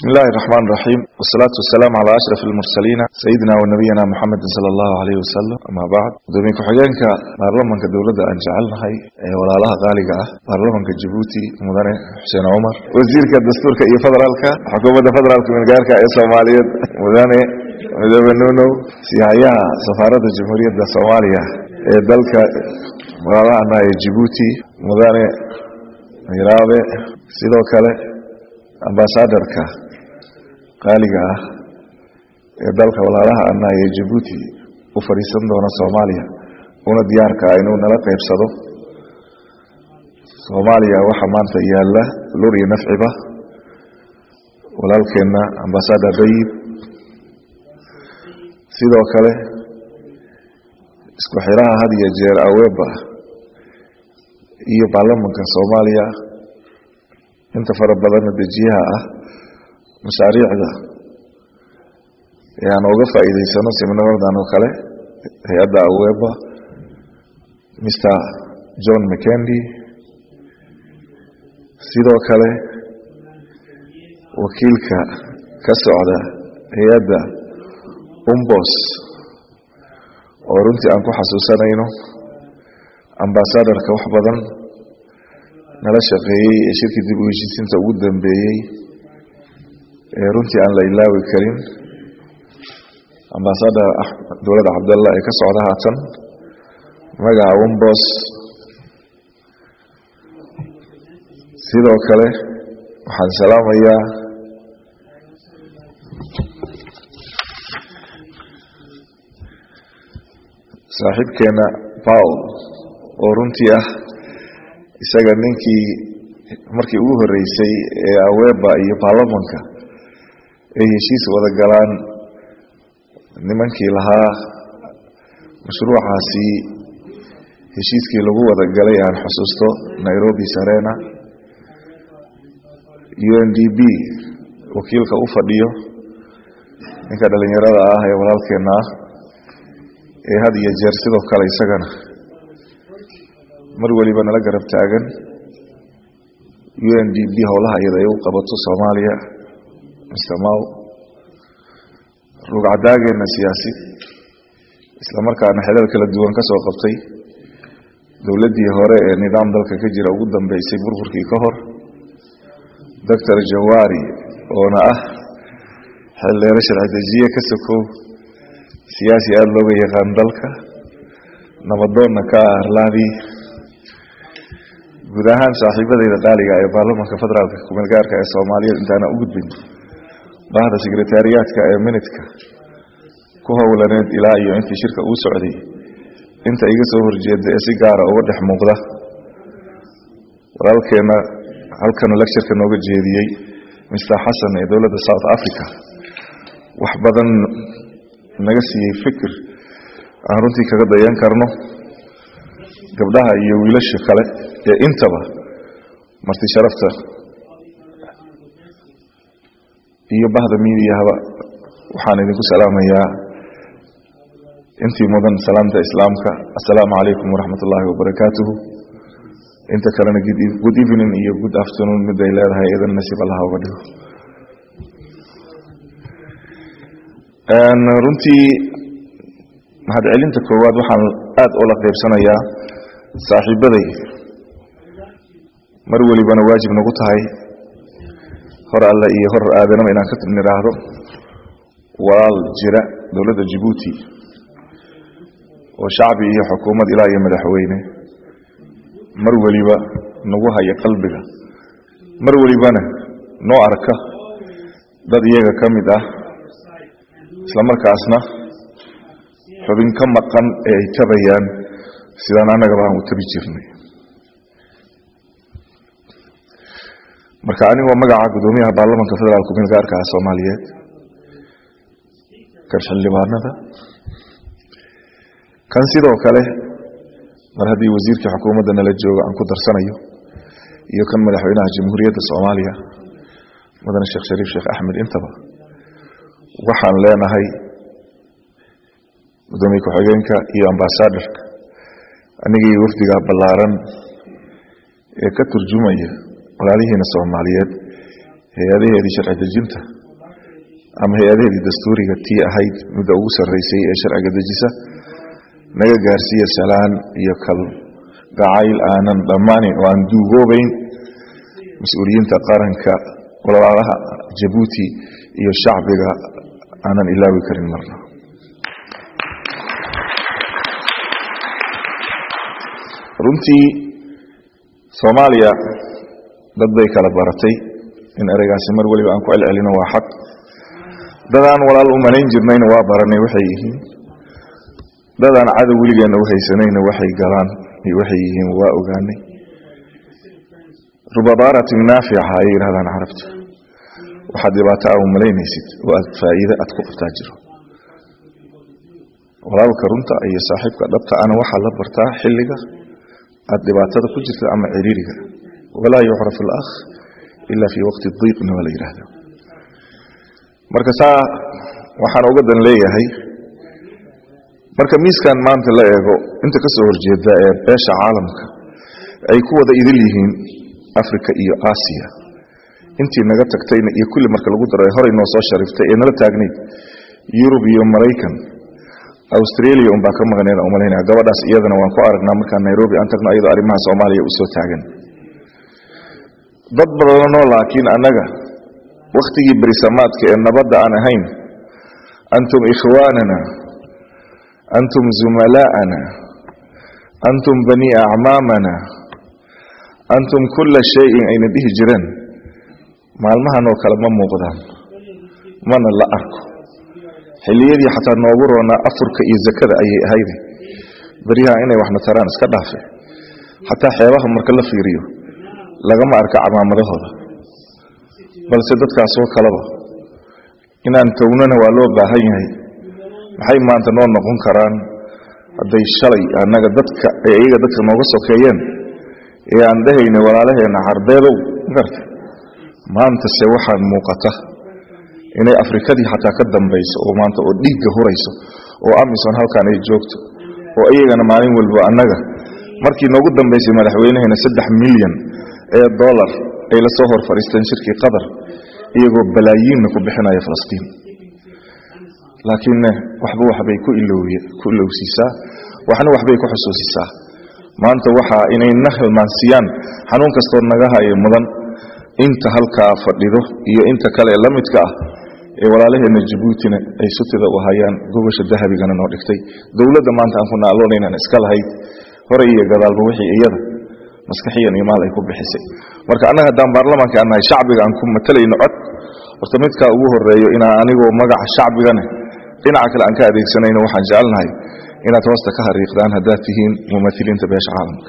بسم الله الرحمن الرحيم والصلاة والسلام على أشرف المرسلين سيدنا ونبينا محمد صلى الله عليه وسلم أما بعد دومي كحجانك بارلمانك دولة أن جعلنا هاي ولا لها غالقة بارلمانك جيبوتي مدن حسين عمر وزيرك الدستور كأي فدرالك حكومة فدرالك من غيرك أي صومالية مدن مدبنونو سيايا سفارة الجمهورية الصومالية دلك ولا لها جيبوتي مدن miraabe sidoo kale ambasadarka qaaliga ah ee dalka walaalaha annaha ee jabuuti u fadhiisan doona soomaaliya una diyaarka ah inuu nala qaybsado soomaaliya waxaa maanta yaalla lur iyo nafciba walaalkeenna ambasadar dayib sidoo kale isku xiraha had iyo jeer aweeba iyo baarlamanka soomaaliya inta fara badanna dejiyaha ah mashaariicda ee aan uga faa'iidaysano seminaradan oo kale hay-adda aweba mr john mckendy sidoo kale wakiilka ka socda hay-adda umbos oo runtii aan ku xasuusanayno ambasadarka wax badan nala shaqeeyey ee shirkii dib u heshiisiinta ugu dambeeyey ee runtii aan la ilaawi karin ambasadar dowladda cabdallah ee ka socda haatan magaca wombos sidoo kale waxaan salaamayaa saaxiibkeena paul oo runtii ah isaga ninkii markii ugu horeysay ee aweba iyo baarlamanka ay heshiis wada galaan nimankii lahaa mashruucaasi heshiiskii lagu wada galay aan xusuusto nairobi sarena u n d b wakiilka u fadhiyo ninka dhalinyarada ah ee walaalkeena ah ee had iyo jeer sidoo kale isagana mar weliba nala garab taagan u n d b howlaha iyada ay u qabato soomaaliya mr maw rugcadaageena siyaasi islamarkaana xelal kala duwan ka soo qabtay dowladdii hore ee nidaam dalka ka jira ugu dambeysay burburkii ka hor doctor jawari oona ah xildheero sharci dejiye ka sokow siyaasi aada looga yaqaan dalka nabadoonna ka ah arlaadii guud ahaan saaxiibadayda qaaliga ee baarlamanka federaalka kumeelgaarka ee soomaaliyeed intaana u gudbin bahda sekretariyaadka ee minidka ku howlaneed ilaa iyo intii shirka uu socday inta iga soo horjeeda ee si gaara uga dhex muuqda walaalkeena halkanu lectureka nooga jeediyey mr xasan ee dowladda south africa wax badan naga siiyey fikir aan runtii kaga dayan karno gabdhaha iyo wiilasha kale ee intaba marti sharafta iyo bahda miidiyahaba waxaan idinku salaamayaa intii mudan salaamta islaamka assalaamu calaykum waraxmat ullaahi wabarakaatuhu inta kalena good evening iyo good afternoon mid ay leedahay idan nasiib allaha uga dhigo runtii mahadcelinta koowaad waxaan aada ula qaybsanayaa saaxiibaday mar welibana waajib nagu tahay hor alle iyo hor aadanaba inaan ka nidhaahdo walaal jira dowladda jabuuti oo shacbi iyo xukuumad ilaa iyo madaxweyne mar weliba nagu haya qalbiga mar welibana noo arka dad iyaga ka mid ah islamarkaasna xubin ka maqan ee ay tabayaan sidaan annagaba aan u tabi jirnay marka anigoo magaca guddoomiyaha baarlamanka federaalk kumeelgaarka ah soomaaliyeed kan xildhibaanada kan sidoo kale mar haddii wasiirkii xukuumadda nala jooga aan ku darsanayo iyo kan madaxweynaha jamhuuriyadda soomaaliya mudane sheekh shariif sheekh axmed intaba waxaan leenahay guddoomiye ku-xigeenka iyo ambasadarka anigii wafdiga ballaaran ee ka turjumaya walaalihiina soomaaliyeed hay-adaheedii sharci dejinta ama hay-adaheedii dastuuriga tii ahayd midda ugu sarreysay ee sharciga dejisa naga gaarsiiya salaan iyo kal gacayl aanan dhammaanin oo aan duugoobayn mas-uuliyiinta qaranka walaalaha jabuuti iyo shacbiga aanan ilaawi karin marna runtii soomaaliya dad bay kala baratay in ereygaasi mar weliba aan ku celcelino waa xaq dadaan walaal u malayn jirnayna waa baranay waxay yihiin dadaan cadow weligeenna u haysanayna waxay galaan iyo waxay yihiin waa ogaanay rubabaaratin naafica ayay yidhahdaan carabta waxaad dhibaato a u malaynaysid oo aad faa'iide aad ku qabtaa jiro walaalka runta iyo saaxiibka dhabta ana waxaa la bartaa xilliga aad dhibaatada ku jirta ama ciriiriga walaa yucraf alakh ila fii waqti diiqna waa la yidhaahda marka saa waxaan uga dan leeyahay marka miiskan maanta la eego inta ka soo horjeeda ee beesha caalamka ay ku wada idil yihiin africa iyo aasiya intii naga tagtayna iyo kulli marka lagu daro ee horey noo soo shariftay ee nala taagnayd yurub iyo maraykan australia unbaa ka maqneed umalaynaya gabadhaas iyadana waan ku aragnaa markaan nairobi aan tagno iyadoo arrimaha soomaaliya usoo taagan dad badanoo laakiin annaga wakhtigii berisamaadka ee nabadda aan ahayn antum ikhwaanana antum zumalaa'ana antum bani acmaamana antum kulla shayin ayna dhihi jireen maalmahanoo kale ma muuqdaan mana la arko xilliyadii xataa noogu roonaa afurka iyo zakada ayay ahayde beryaha inay waxna taraan iska dhaafe xataa xeebaha marka la fiiriyo lagama arka camaamadahooda balse dadkaasoo kaleba inaan townana waa loo baahan yahay maxay maanta noo noqon karaan hadday shalay annaga dadka ee iyaga dadka nooga sokeeyeen ee aan dhehayna walaalaheenna carbeedow magarta maantase waxaan muuqata inay afrikadii xataa ka dambayso oo maanta oo dhiigga hurayso oo amison halkaan ay joogto oo iyagana maalin walba annaga markii noogu dambaysay madaxweynaheena saddex milyan ee dollar ay la soo hor fadhiisteen shirkii qatar iyagoo balaayiinna ku bixinaya falastiin laakiinne waxba waxbay ku ku ilowsiisaa waxna waxbay ku xusuusisaa maanta waxaa inay na hilmaansiyaan xanuun kastoo naga hayo mudan inta halkaa fadhido iyo inta kale la midka ah ee walaalaheenna jabuutina ay sutida u hayaan gobasha dahabigana noo dhigtay dowladda maanta aan ku naaloonaynan iska lahayd hore iyo gadaalba wixii iyada maskaxiyan iyo maal ay ku bixisay marka annaga haddaan baarlamaanka aan nahay shacbiga aan ku matalayno cod horta midkaa ugu horeeyo inaa anigoo magaca shacbigane dhinaca kale aan ka adeegsanayno waxaan jecelnahay inaad hoosta ka hariiqdaan haddaad tihiin mumahiliinta beesha caalamka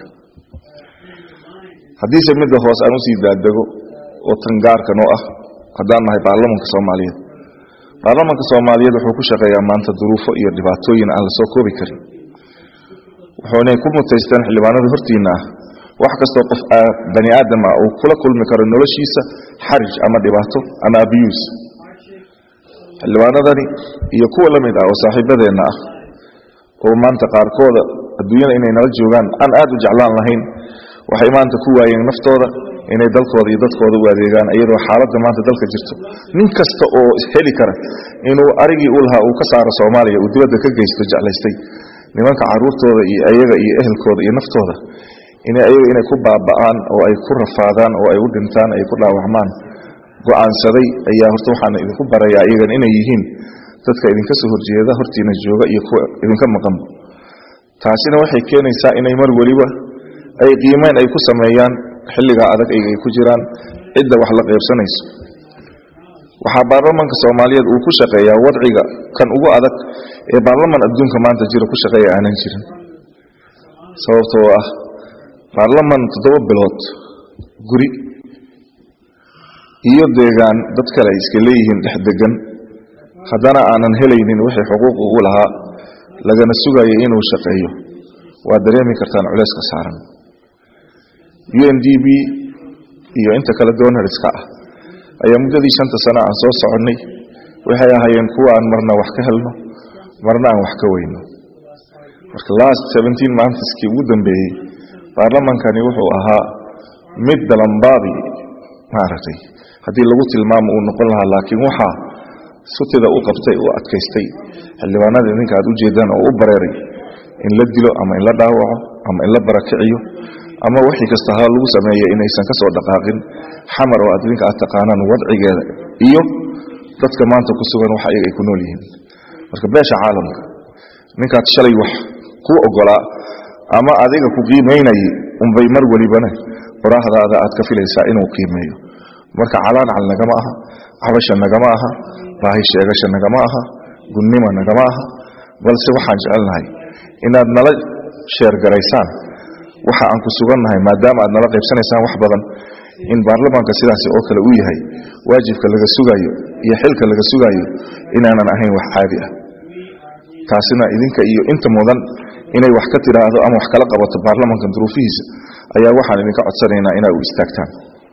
haddiise midda hoos aan usii daadego oo tan gaarkan oo ah haddaan nahay baarlamanka soomaaliyeed baarlamanka soomaaliyeed wuxuu ku shaqeeyaa maanta duruufo iyo dhibaatooyin aan lasoo koobi karin wuxuunay ku mutaysteen xildhibaanada hortiinna ah wax kastoo qof bani aadam ah uu kula kulmi karo noloshiisa xarij ama dhibaato ama abiyuus xildhibaanadani iyo kuwa la mid ah oo saaxiibadeenna ah oo maanta qaarkooda adduunyada inay nala joogaan aan aad u jeclaan lahayn waxay maanta ku waayeen naftooda inay dalkooda iyo dadkooda u adeegaan iyadoo xaaladda maanta dalka jirto nin kasta oo heli kara inuu arigii u lahaa uu ka saaro soomaaliya uu dibadda ka geysto jeclaystay nimanka caruurtooda iyo ayaga iyo ehelkooda iyo naftooda inay ayaga inay ku baaba'aan oo ay ku rafaadaan oo ay u dhintaan ay ku dhaawacmaan go'aansaday ayaa horta waxaan idinku barayaa iyagan inay yihiin dadka idinka soo horjeeda hortiina jooga iyo kuwa idinka maqanba taasina waxay keenaysaa inay mar weliba ay qiimeyn ay ku sameeyaan xilligaa adag ay ku jiraan cidda wax la qaybsanayso waxaa baarlamanka soomaaliyeed uu ku shaqeeyaa wadciga kan ugu adag ee baarlaman adduunka maanta jira ku shaqeeya aanan jirin sababtoo ah baarlaman toddoba bilood guri iyo deegaan dad kale ay iska leeyihiin dhex degan haddana aanan helaynin wixii xuquuq ugu lahaa lagana sugayo inuu shaqeeyo waa dareemi kartaan culayska saaran u n d b iyo inta kale doonariska ah ayaa muddadii shanta sano aan soo soconnay waxay ahaayeen kuwa aan marna wax ka helno marna aan wax ka weyno marka last seventeen mantiskii ugu dambeeyey baarlamankani wuxuu ahaa mid dalambaadi maaragtay haddii lagu tilmaamo uu noqon lahaa laakiin waxaa sutida u qabtay u adkaystay xildhibaanada idinka aad u jeedaan oo u bareeray in la dilo ama in la dhaawaco ama in la barakiciyo ama wixii kasta ha lagu sameeya inaysan ka soo dhaqaaqin xamar oo aad idinka aad taqaanaan wadcigeeda iyo dadka maanta ku sugan wax ayaga ay ku nool yihiin marka beesha caalamka ninkaad shalay wax kuu ogolaa ama adiga ku qiimaynayay unbay mar welibana qoraahdaada aad ka filaysaa inuu qiimeeyo marka calaancal nagama aha cabasha nagama aha baahi sheegasha nagama aha gudnima nagama aha balse waxaan jecelnahay inaad nala sheergaraysaan waxa aan ku sugannahay maadaama aad nala qaybsanaysaan wax badan in baarlamaanka sidaasi oo kale uu yahay waajibka laga sugaayo iyo xilka laga sugaayo inaanan ahayn wax caadi ah taasina idinka iyo inta mudan inay wax ka tidhaahdo ama wax kala qabato baarlamaanka duruufihiisa ayaa waxaan idinka codsanaynaa inaa u istaagtaan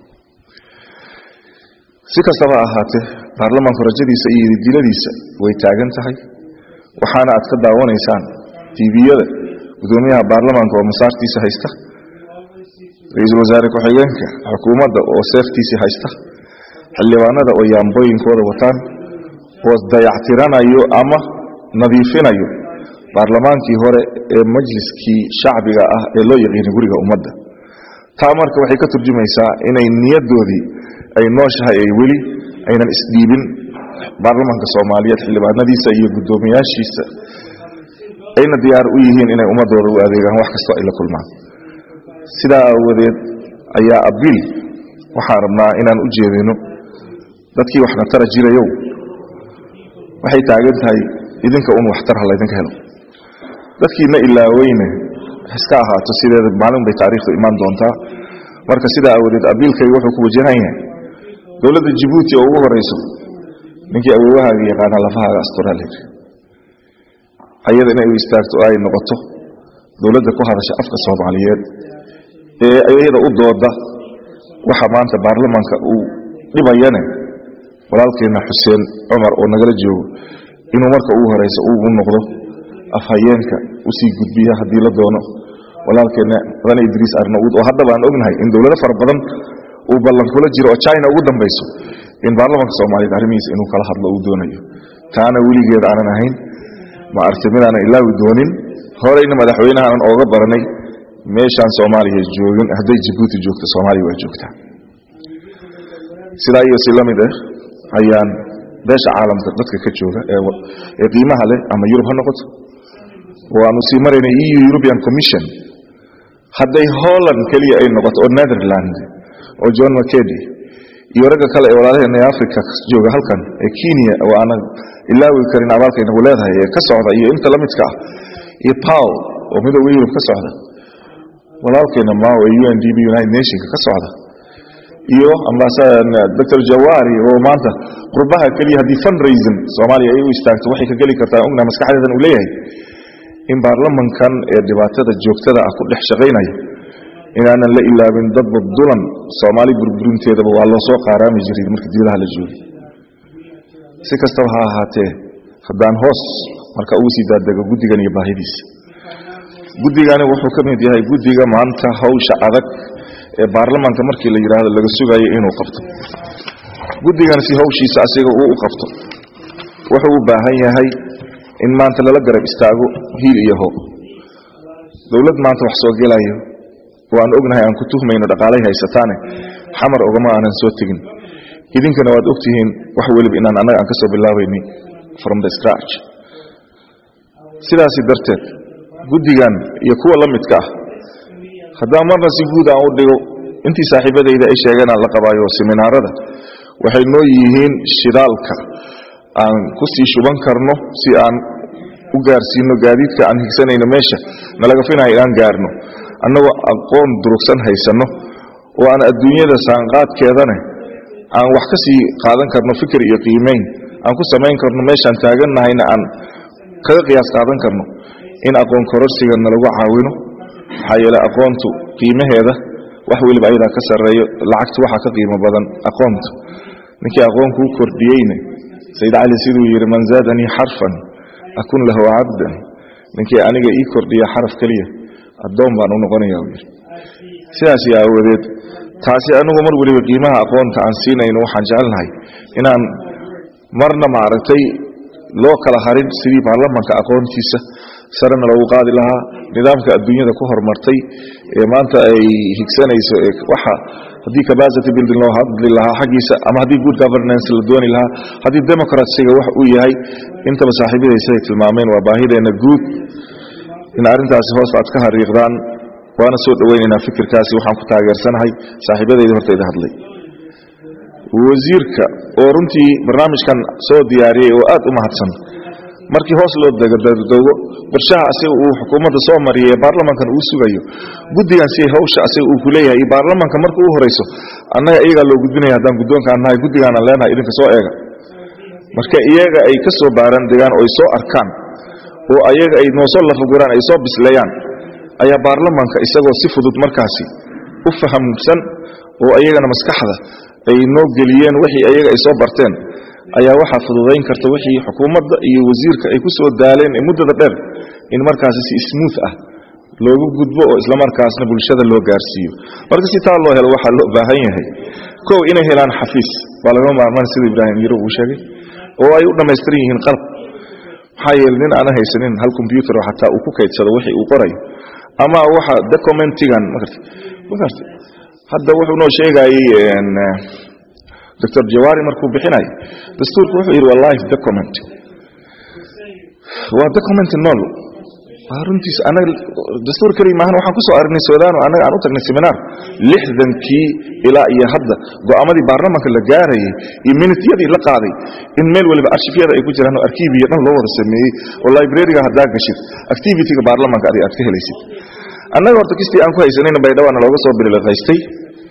si kastaba ahaatee baarlamaanku rajadiisa iyo diladiisa way taagan tahay waxaana aad ka daawanaysaan tviyada gudoomiyaha baarlamaanka oo masaartiisa haysta ra-iisul wasaare ku-xigeenka xukuumadda oo seeftiisii haysta xildhibaanada oo yaambooyinkooda wataan oo dayactiranayo ama nadiifinayo baarlamaankii hore ee majliskii shacbiga ah ee loo yaqiinay guriga ummadda taa marka waxay ka turjumaysaa inay niyadoodii ay nooshahay ay weli aynan isdhiibin baarlamaanka soomaaliyeed xildhibaanadiisa iyo guddoomiyaashiisa ayna diyaar u yihiin inay ummadooda u adeegaan wax kastoo ay la kulmaan sidaa aawadeed ayaa abiil waxaan rabnaa inaan u jeedino dadkii waxna tara jirayow waxay taagan tahay idinka un waxtar ha laydinka helo dadkiina ilaaweyne iska ahaato sideeda maalin bay taariikhdu imaan doontaa marka sidaa aawadeed abiilkayga wuxuu ku wajahan yahay dowladda jabuuti oo ugu horeyso ninkii awoowahaaga yaqaana lafahaaga astoralia ayada inay u istaagto oo ay noqoto dowladda ku hadasha afka soomaaliyeed ee iyada u dooda waxa maanta baarlamaanka uu dhibayane walaalkeena xuseen cumar oo nagala joogo inuu marka ugu horeysa uu noqdo afhayeenka usii gudbiya haddii la doono walaalkeena mudane idriis arnauud oo haddaba aan ognahay in dowlado fara badan uu ballan kula jiro oo china ugu dambayso in baarlamaanka soomaaliyeed arrimihiisa inuu kala hadlo uu doonayo taana weligeed aanan ahayn ma arti midaanan ilaawi doonin horeyna madaxweynahanan ooga baranay meeshaan soomaaliya joogin hadday jabuuti joogto soomaaliya waa joogtaa sidaa iyo si la mid ah ayaan beesha caalamka dadka ka jooga ee qiimaha leh ama yurub ha noqoto waanu sii maraynay eu european commission hadday holland keliya ay noqoto oo netherland oo john mcedy iyo ragga kale ee walaalaheena ee africa jooga halkan ee kenya oo aanan ilaawi karin abaalkaynagu leedahay ee ka socda iyo inta la midka ah iyo pow oo midooda yurub ka socda walaalkeena mao ee u n d b united nationka ka socda iyo dr jawari oo maanta qurbaha keliya haddii fundraising soomaaliya ay u istaagto waxay ka geli kartaa ogna maskaxdeedan uu leeyahay in baarlamankan ee dhibaatada joogtada ah ku dhex shaqaynaya inaanan la ilaabin dadba dulan soomaali burburinteedaba waa loo soo qaaraami jiray marka dibadaha la joogay si kastaba ha ahaatee haddaan hoos marka ugu sii daadego guddigan iyo baahidiisa guddigani wuxuu ka mid yahay guddiga maanta hawsha adag ee baarlamaanka markii la yidhaahdo laga sugayo inuu qabto guddigan si hawshiisa asiga uu u qabto wuxuu u baahan yahay in maanta lala garab istaago hiil iyo hoob dowlad maanta wax soo gelayo oo aan ognahay aan ku tuhmayno dhaqaalay haysataane xamar ogama aanan soo tegin idinkana waad ogtihiin wax weliba inaan annaga aan ka soo bilaabayni from the scratch sidaasi darteed guddigan iyo kuwa la midka ah haddaan marna si guud aan u dhigo intii saaxiibadayda ay sheegeen aan la qabaayo seminaarada waxay noo yihiin shidaalka aan ku sii shuban karno si aan u gaarsiino gaadiidka aan higsanayno meesha nalaga finayo inaan gaarno annagoo aqoon durugsan haysanno oo aan adduunyada saanqaadkeedane aan wax ka sii qaadan karno fikir iyo qiimeyn aan ku samayn karno meeshaan taagannahayna aan kaga qiyaas qaadan karno in aqoon kororsiga nalagu caawino maxaa yeele aqoontu qiimaheeda wax weliba ayadaa ka sarreeyo lacagtu waxaa ka qiimo badan aqoontu ninkii aqoon kuu kordhiyeyne sayid cali siduu yidhi man zaadanii xarfan akun lahu cabdan ninkii aniga ii kordhiya xaraf keliya addoon baan u noqonaya uu yidhi sidaas aawadeed taasi anigu mar weliba qiimaha aqoonta aan siinayno waxaan jecelnahay inaan marna maaragtay loo kala harin sidii baarlamanka aqoontiisa sarena loogu qaadi lahaa nidaamka adduunyada ku horumartay ee maanta ay higsanayso waxa haddii capacity building loo hadli lahaa xaggiisa ama haddii good governance la dooni lahaa haddii democratsiga wax uu yahay intaba saaxiibadaysa ay tilmaameen waa baahideenna guud in arrintaasi hoos aad ka hariiqdaan waana soo dhoweynaynaa fikirkaasi waxaan ku taageersanahay saaxiibadayda hortayda hadlay wasiirka oo runtii barnaamijkan soo diyaariyey oo aad u mahadsan markii hoos loo degadoogo qorshaha asiga uu xukuumadda soo mariyay ee baarlamankan uu sugayo guddigan si hawsha asiga uu ku leeyahay iyo baarlamanka marka u horeyso annaga iyagaa loo gudbinaya haddaan guddoonkaan nahay guddigaanaan leenahay idinka soo eega marka iyaga ay ka soo baaran degaan oo ay soo arkaan oo ayaga ay noosoo lafaguraan ay soo bisleeyaan ayaa baarlamanka isagoo si fudud markaasi u fahamsan oo ayagana maskaxda ay noo geliyeen wixii ayaga ay soo barteen ayaa waxaa fududayn karta wixii xukuumadda iyo wasiirka ay ku soo daaleen ee muddada dheer in markaasi si smooth ah loogu gudbo oo islamarkaasna bulshada loo gaarsiiyo marka si taa loo helo waxaa loo baahan yahay kow inay helaan xafiis baa laga maarmaan sida ibraahim yiro uu sheegay oo ay u dhammaystiran yihiin qalab maxaa yeele nin aana haysanin hal combyuter oo xataa uu ku kaydsado wixii uu qorayo ama waxa documentigan maarta maarta hadda wuxuu noo sheegayay doctor jawaari markuu bixinay dastuurku wuxuu yidhi waa life document waa document nool waa runtiis anaga dastuur keliya maahan waxaan ku soo aragnay suudaan oo annaga aan u tagnay seminar lixdankii ilaa iyo hadda go'aamadii baarlamanka la gaarayay iyo minitiyadii la qaaday in meel waliba arshifyada ay ku jiraan oo arkiibiya dhan loo wada sameeyey oo librariga haddaa gashid activityga baarlamanka adiga aad ka helaysid annaga horta kistii aan ku haysanayna baydhawaana looga soo biliqaystay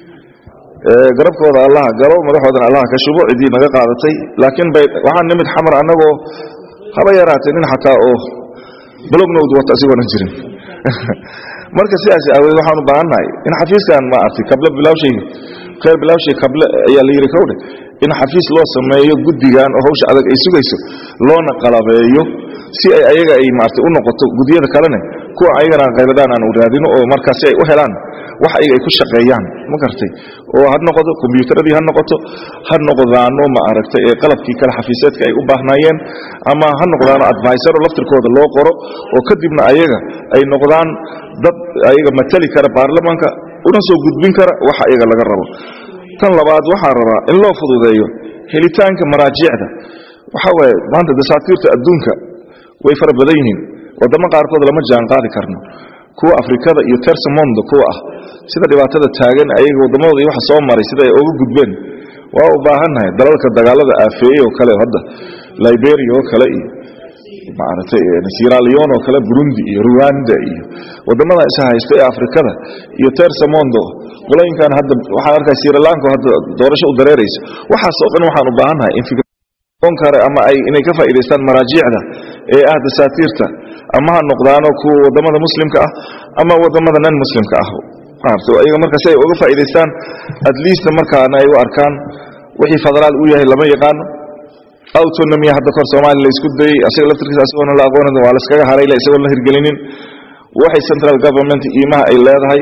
garabkooda allaha galo madaxoodana allaha ka shubo ciddii naga qaadatay laakiin waxaan nimid xamar annagoo haba yaraatee nin xataa oo blognowd wata asigoonan jirin marka sidaas aaweed waxaan u baahannahay in xafiiskan ma artay kable bilawshay khayr bilawshay kable ayaa la yidhi kowdhe in xafiis loo sameeyo guddigan oo hawsha adag ay sugayso loona qalabeeyo si ay ayaga ay maartay u noqoto guddiyada kalene kuwa ayagana khayradaan aan u raadino oo markaasi ay u helaan wax ayaga ay ku shaqeeyaan ma gartay oo ha noqoto kombiyuutaradii ha noqoto ha noqdaano ma aragtay ee qalabkii kale xafiiseedka ay u baahnaayeen ama ha noqdaano advisor laftirkooda loo qoro oo kadibna ayaga ay noqdaan dad ayaga matali kara baarlamanka una soo gudbin kara waxa ayaga laga rabo tan labaad waxaan rabaa in loo fududeeyo helitaanka maraajicda waxa waaye maanta dasaatiirta adduunka way fara badan yihiin wadamo qaarkood lama jaan qaadi karno kuwa afrikada iyo tersamondo kuwa ah sida dhibaatada taagan ayaga waddamadooda iyo waxa soo maray sida ay uga gudbeen waa u baahannahay dalalka dagaalada aafeeyey oo kale hadda liberia oo kale iyo maaragtay sieraleon oo kale burundi iyo ruwanda iyo waddamada is haysta ee afrikada iyo tersamondo qolooyinkan hadda waxaan arkaa sirilanka hadda doorasho u dareeraysa waxaas oo dhan waxaan u baahannahay in fikon kare ama ay inay ka faa'iidaystaan maraajiicda ee ah dasaatiirta ama ha noqdaano kuwa waddamada muslimka ah ama waddamada nan muslimka ah maaragtay ayaga marka si ay uga faa'iidaystaan at least markaana ay u arkaan wixii federaal uu yahay lama yaqaano autonomia hadda kor soomaaliya la isku dayey asaga laftirkiisa asigoona la aqoonin waa la iskaga harayla isagoon la hirgelinin waxay central government iimaha ay leedahay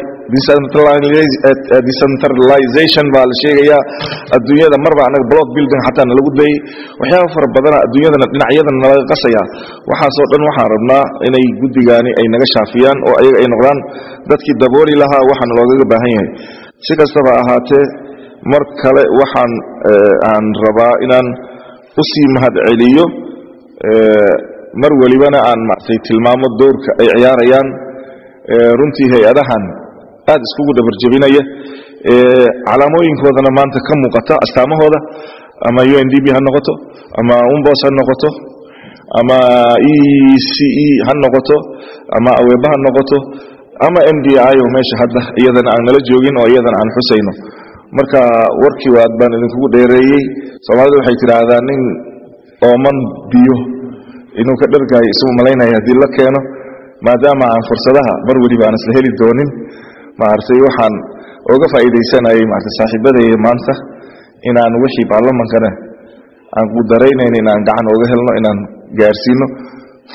decentralization baa la sheegayaa adduunyada marba anaga block building xataa nalagu dayey waxyaaba fara badana adduunyadana dhinacyadana nalaga qasaya waxaasoo dhan waxaan rabnaa inay guddigaani ay naga shaafiyaan oo ayaga ay noqdaan dadkii dabooli lahaa waxaana loogaga baahan yahay si kastaba ahaatee mar kale waxaan aan rabaa inaan usii mahad celiyo mar welibana aan maartay tilmaamo dowrka ay ciyaarayaan runtii hay-adahan aad iskugu dhabarjebinaya calaamooyinkoodana maanta ka muuqata astaamahooda ama u n d b ha noqoto ama umbos ha noqoto ama e c e ha noqoto ama aweeba ha noqoto ama m d i oo meesha hadda iyadana aan nala joogin oo iyadana aan xusayno marka warkii waad baan idinkugu dheereeyey soomaalida waxay tidhaahdaa nin ooman biyo inuu ka dhargaayo isagu malaynaya haddii la keeno maadaama aan fursadaha mar weliba aan isla heli doonin maaragtay waxaan oga faa'iidaysanayay maaragtay saaxiibadayda maanta inaan wixii baarlamankana aan ku daraynayn inaan gacan oga helno inaan gaarsiino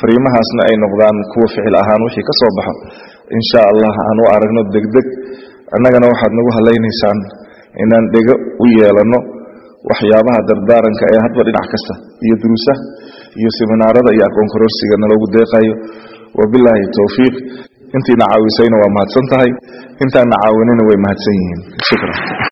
fariimahaasna ay noqdaan kuwa ficil ahaan wixii ka soo baxo insha allah aan u aragno degdeg annagana waxaad nagu halaynaysaan inaan dhego u yeelano waxyaabaha dardaaranka ee hadba dhinac kasta iyo duruusaha iyo seminaarada iyo aqoon kororsiga naloogu deeqayo wabilaahi towfiiq intiina caawisayna waa mahadsan tahay intaana caawinina way mahadsan yihiin shukran